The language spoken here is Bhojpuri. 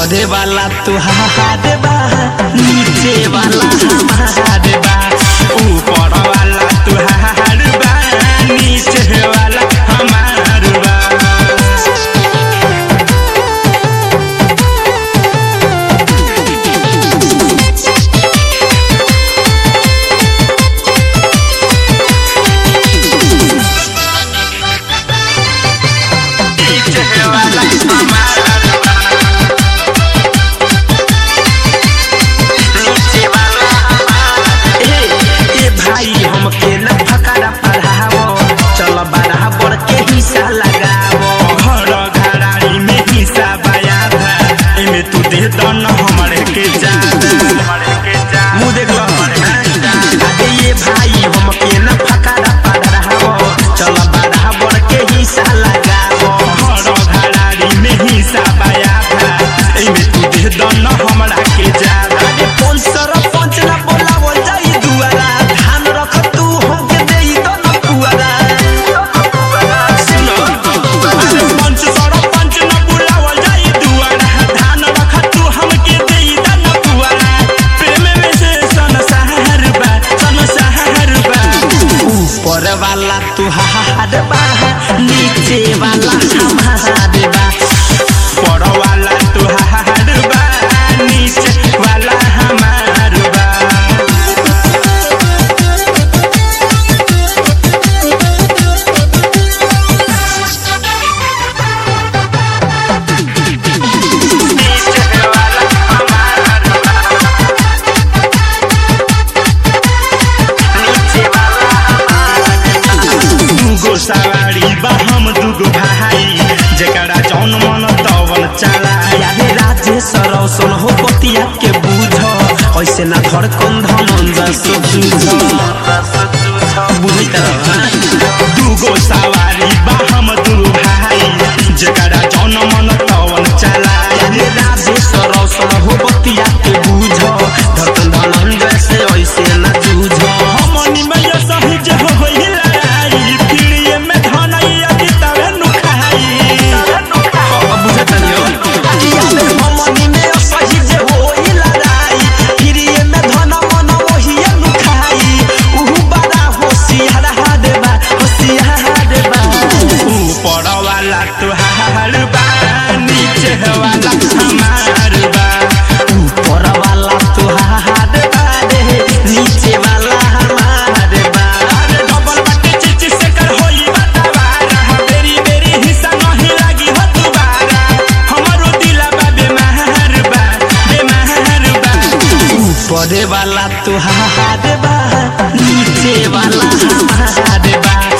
ऊपर वाला तुहार बा नीचे वाला हमार बा ऊपर वाला तुहार बा नीचे वाला हमार बा नीचे वाला हमार बा नीचे वाला हमार ए ए भाई हमके न फकारा पढ़ावो चल बराबर के हिस्सा लगावो घर घराड़ी में हिस्सा बया था एमे तू दे दन हमरे के जादा मुंह देख लो अरे ये भाई हमके न फकारा पढ़ावो चल बराबर के हिस्सा लगावो घर घराड़ी में हिस्सा बया था एमे तू दे दन हमरा के जादा अरे कौन सरपंच ना बोलावो जाई दुआरा धान रख तू हमके देई तो न पुआरा सुनो अरे पंच सरपंच ना बोलावो जाई दुआरा धान रख तू हमके देई तो न पुआरा प्रेम में से सन सहर बा सन सहर बा ऊपर वाला तुहार बा नीचे वाला हमार बा ऊपर वाला तुहार बा नीचे वाला हमार बा नीचे वाला हमार बा नीचे वाला दूगो सवारी बा हम दूगो भाई जेकरा जौन मन तवन चला यारे राजेश रौशन हो पतिया के बूझ ऐसे ना धड़कन धमन सो जूझ बुझी दूगो सवारी बा हम दूगो भाई जेकरा जौन मन तवन चला यारे राजेश रौशन हो पतिया के बूझ धड़कन धमन जैसे ऐसे ना जूझ हमनी में ये सही जे हो होई लड़ाई पीड़िए में धनैया की तवे नुखाई बुझे तनियो हमनी में ये सही जे होई लड़ाई पीड़िए में धन मन वही नुखाई उहु बड़ा होशियार हादेबा होशियार हादेबा ऊपर वाला तुहार बा नीचे वाला हमार बा ऊपर वाला तुहार बा रे नीचे वाला हमार बा अरे डबल बाटे चिची से कर होई बतावारा बेरी बेरी हिस्सा नहीं लागी हो दुबारा हमरो दिला बा बेमार बा बेमार बा ऊपर वाला तुहार बा नीचे वाला हमार बा